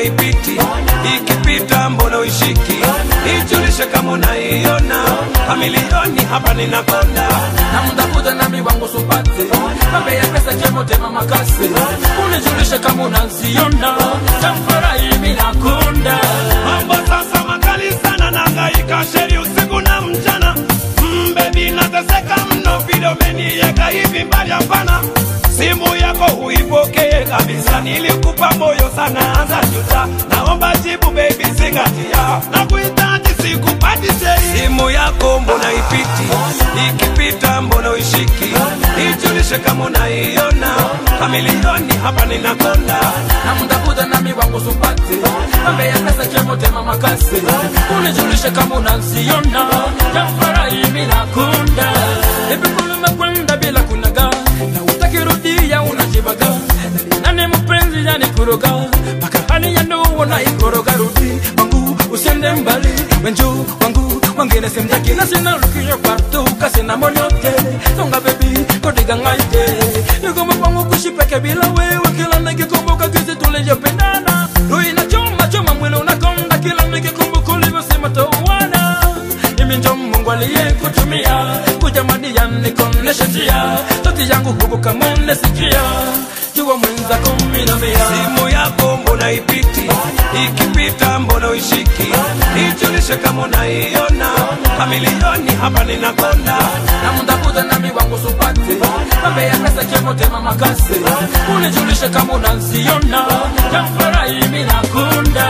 ipiti ikipita mbona uishiki ijulishe kama unaiona kamilioni hapa ninakonda namtafuta nami wangu supate mambe ya pesa chemotema makasi unijulishe kama unaziona tamfurahi minakunda mambo sasa makali sana nangaika sheri usiku na mchana mbebi nateseka mno vile umeniweka hivi mbali hapana simu yako huipokee kabisa nilikupa moyo sana anza juta naomba jibu baby zingatia na kuhitaji sikupati sheri simu yako mbona ipiti ikipita mbona uishiki ijulishe kama unaiona kamilioni hapa ninakonda namtafuta nami wangu supate mambe ya pesa chemotema makasi unijulishe kama unaziona tamfurahi minakunda ipikulumekwenda bila kunaga na utakirudia unajibaga nani mpenzi yani kuroga mpaka hali ya ndoa na ikoroga rudi wangu usiende mbali wenju wangu wangine semjakina sina lukiyo kwatuka sina monyote songa bebi kodiga ngaite nigoma kwangu kushipeke bila wewe kila nikikumbuka kizi tulivyopendana ruina choma choma mwili unakonda kila nikikumbuka ulivyosema touana mimi njo mungu aliyekutumia kujamadia nikoneshe njia tati yangu huku kamone sikia jua mwenzako minamia simu yako mbona ipiti ikipita mbona uishiki ijulishe kama unaiona kamilioni hapa ninakonda namtafuta nami wangu supate mambe ya pesa chemotema makasi unijulishe kama unaziona tamfurahi minakunda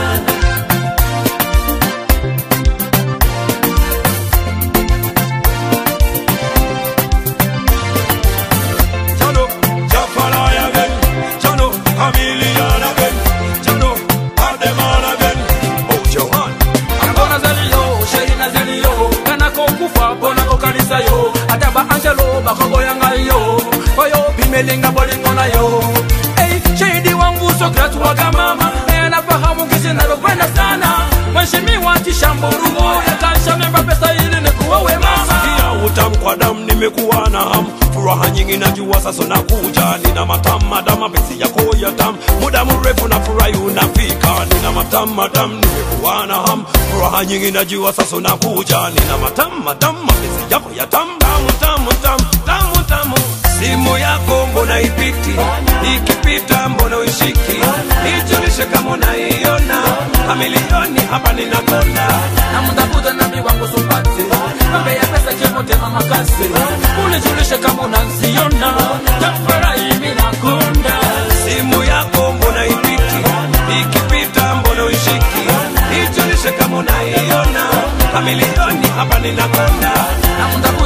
Jano, Jafalai again. Jano, Chameleon again. Jano, Ademan again. Oh, Johan. Angona zaliyo, sherina zaliyo Kanako kufa, bonako kanisa yo Ataba angelo, bakogo yanga yo Oyo, bimelinga bolingo na yo Hey, shahidi wangu Sokrat waga mama Anafahamu kisi nalopenda sana Mheshimiwa Kishamburugo Yakaisha nemba pesa ili nikuowe mama Sikia utamu kwa damu nimekuwa na hamu furaha nyingi najua sasa nakuja nina matamu madamu mapenzi yako ya tamu muda mrefu na furahi unafika nina matamu madamu nimekuwa na hamu furaha nyingi najua sasa nakuja nina matamu madamu mapenzi yako ya tamu tamu tamu tamu tamu tamu simu yako mbona ipiti ikipita mbona uishiki ijulishe kama unaiona kamilioni hapa ninakonda namtafuta nami wangu supate mambe ya pesa chemotema makasi unijulishe kama unaziona tamfurahi minakunda simu yako mbona ipiti ikipita mbona uishiki ijulishe kama unaiona kamilioni hapa ninakonda namtafuta